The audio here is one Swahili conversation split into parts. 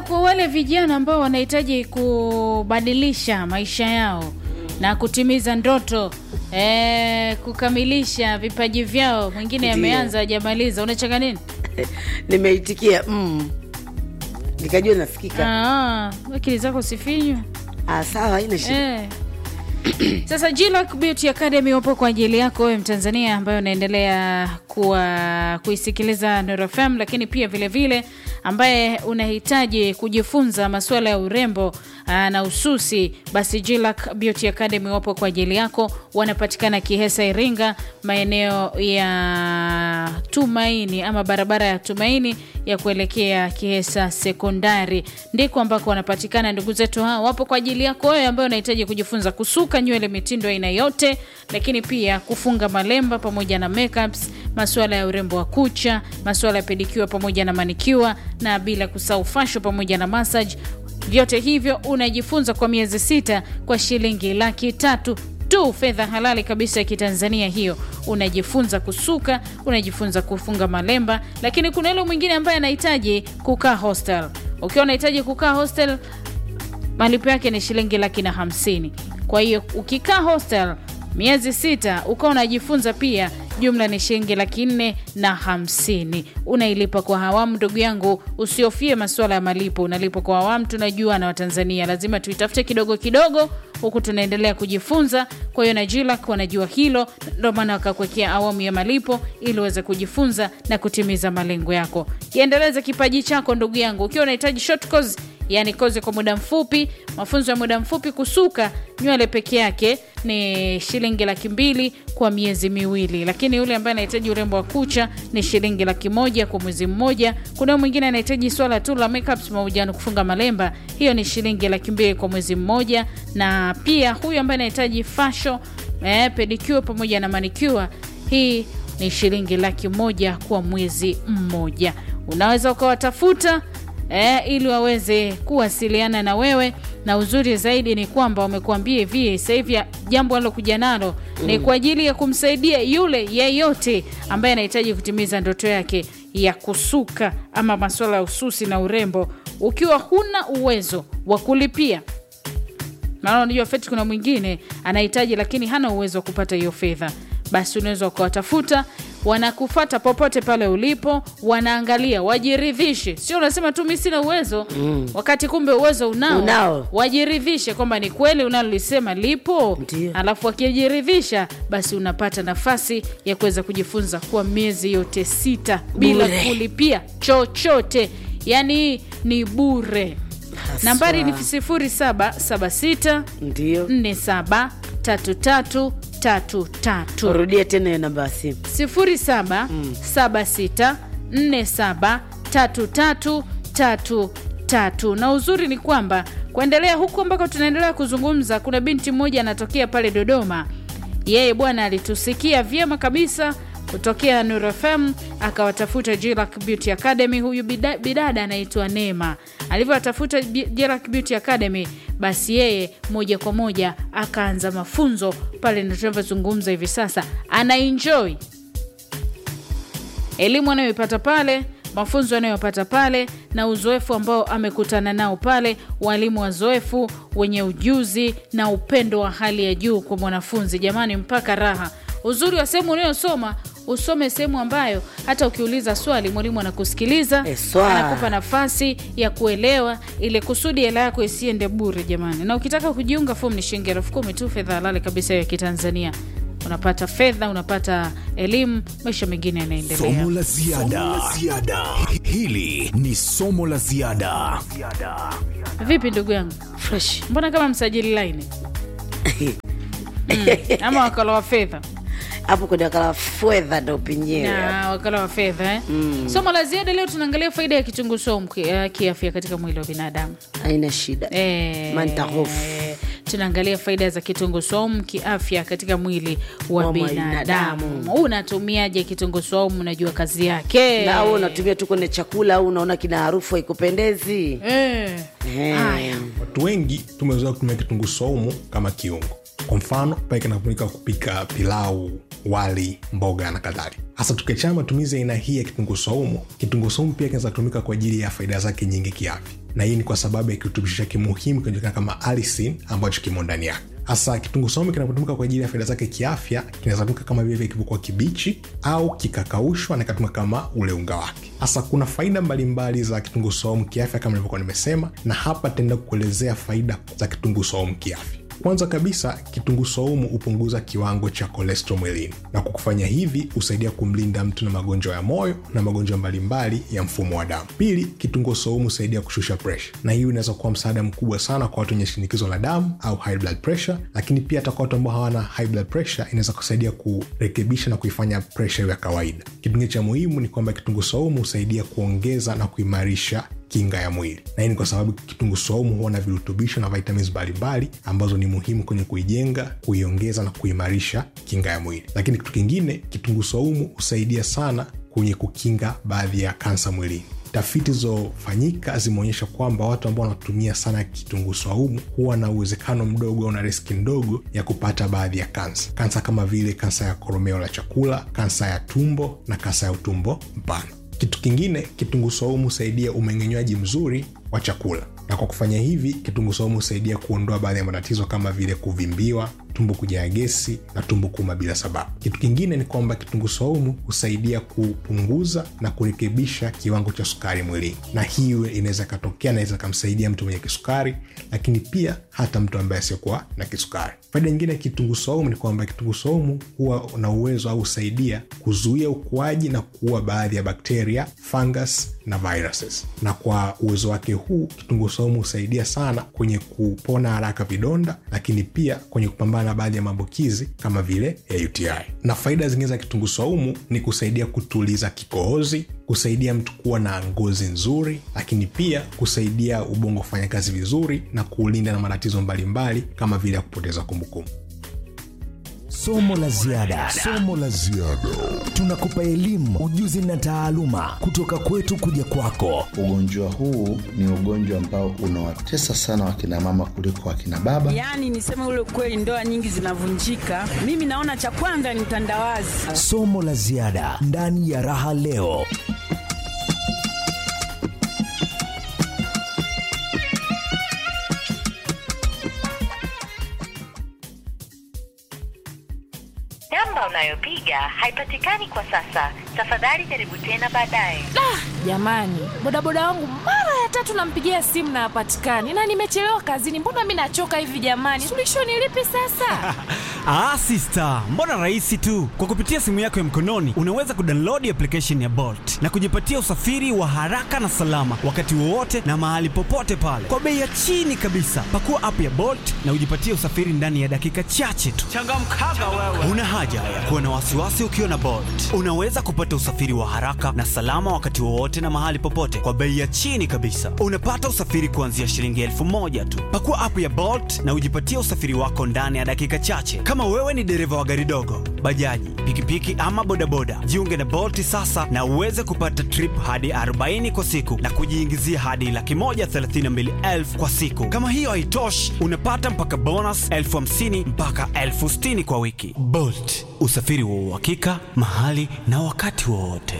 kwa wale vijana ambao wanahitaji kubadilisha maisha yao na kutimiza ndoto eh, kukamilisha vipaji vyao, mwingine Ndiyo. ameanza hajamaliza, unachanga nini? nimeitikia mm. nikajua nasikika Ah, akili zako sifinywe. ah, sawa haina shida Eh. Sasa Jillac Beauty Academy wapo kwa ajili yako wewe Mtanzania ambaye unaendelea kuwa kuisikiliza Nuru FM, lakini pia vile vile ambaye unahitaji kujifunza masuala ya urembo aa, na ususi, basi Jillac Beauty Academy wapo kwa ajili yako. Wanapatikana Kihesa, Iringa, maeneo ya Tumaini ama barabara ya Tumaini ya kuelekea Kihesa Sekondari, ndiko ambako wanapatikana ndugu zetu hao. Wapo kwa ajili yako wewe ambaye unahitaji kujifunza kusuka nywele mitindo aina yote, lakini pia kufunga malemba pamoja na makeups, masuala ya urembo wa kucha, masuala ya pedicure pamoja na manicure, na bila kusahau fasho pamoja na massage. Vyote hivyo unajifunza kwa miezi sita kwa shilingi laki tatu tu, fedha halali kabisa ya Kitanzania hiyo. Unajifunza kusuka, unajifunza kufunga malemba, lakini kuna yule mwingine ambaye anahitaji kukaa hostel. Ukiwa unahitaji kukaa hostel, malipo yake ni shilingi laki na hamsini. Kwa hiyo ukikaa hostel miezi sita ukawa unajifunza pia, jumla ni shilingi laki nne na hamsini. Unailipa kwa awamu, ndugu yangu, usiofie masuala ya malipo, unalipa kwa awamu. Tunajua na Watanzania lazima tuitafute kidogo kidogo, huku tunaendelea kujifunza. Kwa hiyo na Jillac wanajua hilo, ndio maana wakakuwekea awamu ya malipo ili uweze kujifunza na kutimiza malengo yako. Kiendeleze kipaji chako ndugu yangu, ukiwa unahitaji short course yani kozi kwa muda mfupi, mafunzo ya muda mfupi, kusuka nywele peke yake ni shilingi laki mbili kwa miezi miwili, lakini yule ambaye anahitaji urembo wa kucha ni shilingi laki moja kwa mwezi mmoja. Kuna mwingine anahitaji swala tu la makeups pamoja na kufunga malemba, hiyo ni shilingi laki mbili kwa mwezi mmoja, na pia huyu ambaye anahitaji fasho eh, pedicure pamoja na manicure, hii ni shilingi laki moja kwa mwezi mmoja. Unaweza ukawatafuta eh, ili waweze kuwasiliana na wewe, na uzuri zaidi ni kwamba wamekuambia hivi sasa hivi jambo alokuja nalo ni kwa ajili ya kumsaidia yule yeyote ambaye anahitaji kutimiza ndoto yake ya kusuka ama masuala ya ususi na urembo. Ukiwa huna uwezo wa kulipia maana unajua feti, kuna mwingine anahitaji lakini hana uwezo wa kupata hiyo fedha, basi unaweza ukawatafuta, wanakufata popote pale ulipo, wanaangalia, wajiridhishe. Sio unasema tu mi sina uwezo wakati kumbe uwezo unao, Unao. wajiridhishe kwamba ni kweli unalolisema lipo, Ndiyo. alafu wakijiridhisha, basi unapata nafasi ya kuweza kujifunza kwa miezi yote sita bila Bure. kulipia chochote, yaani ni bure. Haswa. Nambari ni 0776 ndio 473333 rudia tena hiyo namba ya simu 0776473333 na uzuri ni kwamba kuendelea huku ambako tunaendelea kuzungumza, kuna binti mmoja anatokea pale Dodoma. Yeye bwana alitusikia vyema kabisa kutokea Nuru FM akawatafuta Jillac Beauty Academy. Huyu bida- bidada anaitwa Neema. Alivyowatafuta Bi- Jillac Beauty Academy, basi yeye moja kwa moja akaanza mafunzo pale, ndio tunavyozungumza hivi sasa, ana enjoy elimu anayoipata pale, mafunzo anayopata pale, na uzoefu ambao amekutana nao pale, walimu wazoefu wenye ujuzi na upendo wa hali ya juu kwa mwanafunzi. Jamani, mpaka raha. Uzuri wa sehemu unayosoma usome sehemu ambayo hata ukiuliza swali mwalimu anakusikiliza, Eswa. anakupa nafasi ya kuelewa, ili kusudi hela yako isiende bure jamani. Na ukitaka kujiunga, fomu ni shilingi elfu kumi tu, fedha halali kabisa ya Kitanzania. Unapata fedha, unapata elimu, maisha mengine yanaendelea. Somo la ziada. Hili ni somo la ziada. Vipi ndugu yangu, fresh mbona kama msajili laini mm, ama wakala wa fedha hapo kwenye wakala fedha ndo penyewe na wakala wa fedha eh? Somo la ziada leo tunaangalia faida ya kitunguu saumu ki- eh, kiafya katika mwili wa binadamu haina shida eh, Manta hofu. tunaangalia faida za kitunguu saumu kiafya katika mwili wa, Wa binadamu. binadamu. Unatumiaje kitunguu saumu? Unajua kazi yake na au unatumia tu kwenye chakula au unaona kina harufu haikupendezi eh. Eh. Haya. Watu wengi tumezoea kutumia kitunguu saumu kama kiungo, kwa mfano pale kinatumika kupika pilau wali mboga na kadhalika hasa tukiachana matumizi ya aina hii ya kitunguu saumu kitunguu saumu pia kinaweza kutumika kwa ajili ya faida zake nyingi kiafya na hii ni kwa sababu ya kirutubisho chake muhimu kinajulikana kama alisin ambacho kimo ndani yake hasa kitunguu saumu kinapotumika kwa ajili ya faida zake kiafya kinaweza tumika kama vile kilivyokuwa kibichi au kikakaushwa na ikatumika kama ule unga wake hasa kuna faida mbalimbali za kitunguu saumu kiafya kama nilivyokuwa nimesema na hapa taenda kuelezea faida za kitunguu saumu kiafya kwanza kabisa kitunguu saumu hupunguza kiwango cha kolesterol mwilini na kwa kufanya hivi husaidia kumlinda mtu na magonjwa ya moyo na magonjwa mbalimbali ya mfumo wa damu pili kitunguu saumu husaidia kushusha presha na hii inaweza kuwa msaada mkubwa sana kwa watu wenye shinikizo la damu au high blood pressure lakini pia hata kwa watu ambao hawana high blood pressure inaweza kusaidia kurekebisha na kuifanya presha iwe ya kawaida kitu kingine cha muhimu ni kwamba kitunguu saumu husaidia kuongeza na kuimarisha kinga ya mwili na hii ni kwa sababu kitunguu saumu huwa na virutubisho na vitamins mbalimbali ambazo ni muhimu kwenye kuijenga kuiongeza na kuimarisha kinga ya mwili lakini kitu kingine kitunguu saumu husaidia sana kwenye kukinga baadhi ya kansa mwilini tafiti zilizofanyika zimeonyesha kwamba watu ambao wanatumia sana kitunguu saumu huwa na uwezekano mdogo au na riski ndogo ya kupata baadhi ya kansa kansa kama vile kansa ya koromeo la chakula kansa ya tumbo na kansa ya utumbo mpana kitu kingine kitunguu saumu husaidia umeng'enywaji mzuri wa chakula na kwa kufanya hivi kitunguu saumu husaidia kuondoa baadhi ya matatizo kama vile kuvimbiwa tumbo kujaa gesi na tumbo kuuma bila sababu kitu kingine ni kwamba kitunguu saumu husaidia kupunguza na kurekebisha kiwango cha sukari mwilini na hii inaweza ikatokea naweza ikamsaidia mtu mwenye kisukari lakini pia hata mtu ambaye asiokuwa na kisukari faida nyingine ya kitunguu saumu ni kwamba kitunguu saumu huwa na uwezo au husaidia kuzuia ukuaji na kuua baadhi ya bakteria fungus na viruses na kwa uwezo wake huu kitunguu saumu husaidia sana kwenye kupona haraka vidonda lakini pia kwenye kupambana na baadhi ya maambukizi kama vile ya uti na faida zingine za kitunguu saumu ni kusaidia kutuliza kikohozi kusaidia mtu kuwa na ngozi nzuri lakini pia kusaidia ubongo kufanya kazi vizuri na kuulinda na matatizo mbalimbali kama vile ya kupoteza kumbukumbu somo la ziada somo la ziada tunakupa elimu ujuzi na taaluma kutoka kwetu kuja kwako ugonjwa huu ni ugonjwa ambao unawatesa sana wakina mama kuliko wakina baba yaani niseme ule kweli ndoa nyingi zinavunjika mimi naona cha kwanza ni mtandawazi somo la ziada ndani ya raha leo namba unayopiga haipatikani kwa sasa tafadhali jaribu tena baadaye jamani bodaboda wangu mara ya tatu nampigia simu na hapatikani na nimechelewa kazini mbona mi nachoka hivi jamani suluhisho ni lipi sasa Ah, sister, mbona rahisi tu. Kwa kupitia simu yako ya mkononi unaweza kudownload application ya Bolt na kujipatia usafiri wa haraka na salama wakati wowote na mahali popote pale kwa bei ya chini kabisa. Pakua app ya Bolt na ujipatie usafiri ndani ya dakika chache tu. Changamkaga wewe. Una haja ya kuwa na wasiwasi ukiwa na Bolt. Unaweza kupata usafiri wa haraka na salama wakati wowote na mahali popote kwa bei ya chini kabisa. Unapata usafiri kuanzia shilingi elfu moja tu. Pakua app ya Bolt na ujipatie usafiri wako ndani ya dakika chache. Kama wewe ni dereva wa gari dogo, bajaji, pikipiki ama bodaboda, jiunge na Bolt sasa na uweze kupata trip hadi 40 kwa siku na kujiingizia hadi laki moja thelathini na mbili elfu kwa siku. Kama hiyo haitoshi, unapata mpaka bonus elfu hamsini mpaka elfu sitini kwa wiki. Bolt, usafiri wa uhakika mahali na wakati wowote.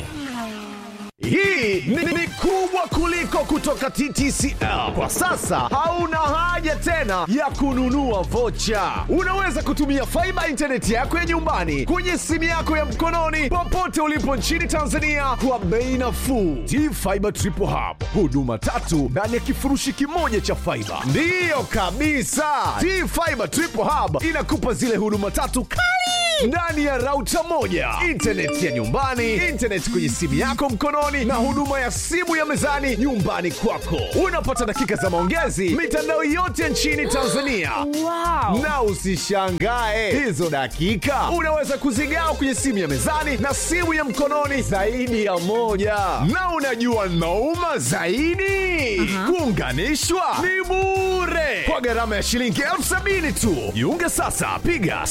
Hii ni, ni kubwa kuliko kutoka TTCL. Kwa sasa hauna haja tena ya kununua vocha. Unaweza kutumia faiba intaneti yako ya nyumbani kwenye simu yako ya mkononi popote ulipo nchini Tanzania kwa bei nafuu. T-Fiber Triple Hub, huduma tatu ndani ya kifurushi kimoja cha faiba. Ndiyo kabisa, T-Fiber Triple Hub inakupa zile huduma tatu kali ndani ya rauta moja intaneti ya nyumbani intaneti kwenye simu yako mkononi na huduma ya simu ya mezani nyumbani kwako unapata dakika za maongezi mitandao yote nchini tanzania wow. na usishangae hizo dakika unaweza kuzigawa kwenye simu ya mezani na simu ya mkononi zaidi ya moja na unajua nauma zaidi kuunganishwa ni bure kwa gharama ya shilingi elfu sabini tu jiunge sasa piga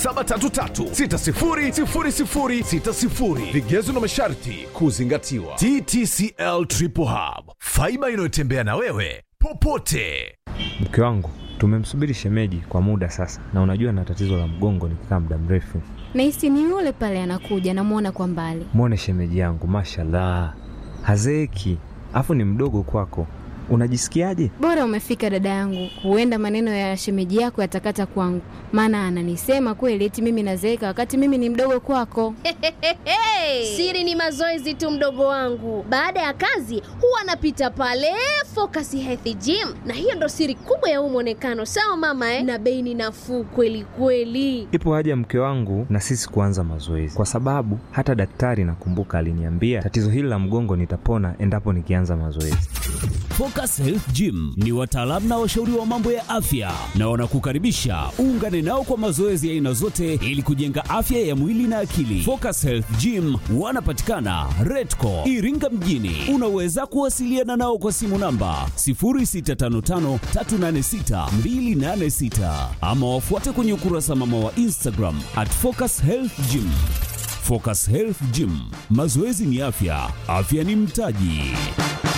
0733600060 vigezo na masharti kuzingatiwa ttcl triple hub faiba inayotembea na wewe popote mke wangu Tumemsubiri shemeji kwa muda sasa, na unajua na tatizo la mgongo nikikaa muda mrefu. Nahisi ni yule pale anakuja, namwona kwa mbali. Mwone shemeji yangu, mashallah, hazeeki, afu ni mdogo kwako. Unajisikiaje? Bora umefika dada yangu, huenda maneno ya shemeji yako yatakata kwangu, maana ananisema kweli eti mimi nazeeka wakati mimi ni mdogo kwako. Siri ni mazoezi tu, mdogo wangu. Baada ya kazi huwa anapita pale Focus Health Gym, na hiyo ndo siri kubwa ya huu mwonekano. Sawa mama eh? Na bei ni nafuu kweli kweli. Ipo haja mke wangu na sisi kuanza mazoezi, kwa sababu hata daktari nakumbuka aliniambia tatizo hili la mgongo nitapona endapo nikianza mazoezi. Focus Health Gym ni wataalamu na washauri wa mambo ya afya na wanakukaribisha uungane nao kwa mazoezi ya aina zote ili kujenga afya ya mwili na akili. Focus Health Gym wanapatikana Redco Iringa mjini. Unaweza kuwasiliana nao kwa simu namba 0655386286 ama wafuate kwenye ukurasa mama wa Instagram at Focus Health Gym. Focus Health Gym, mazoezi ni afya, afya ni mtaji.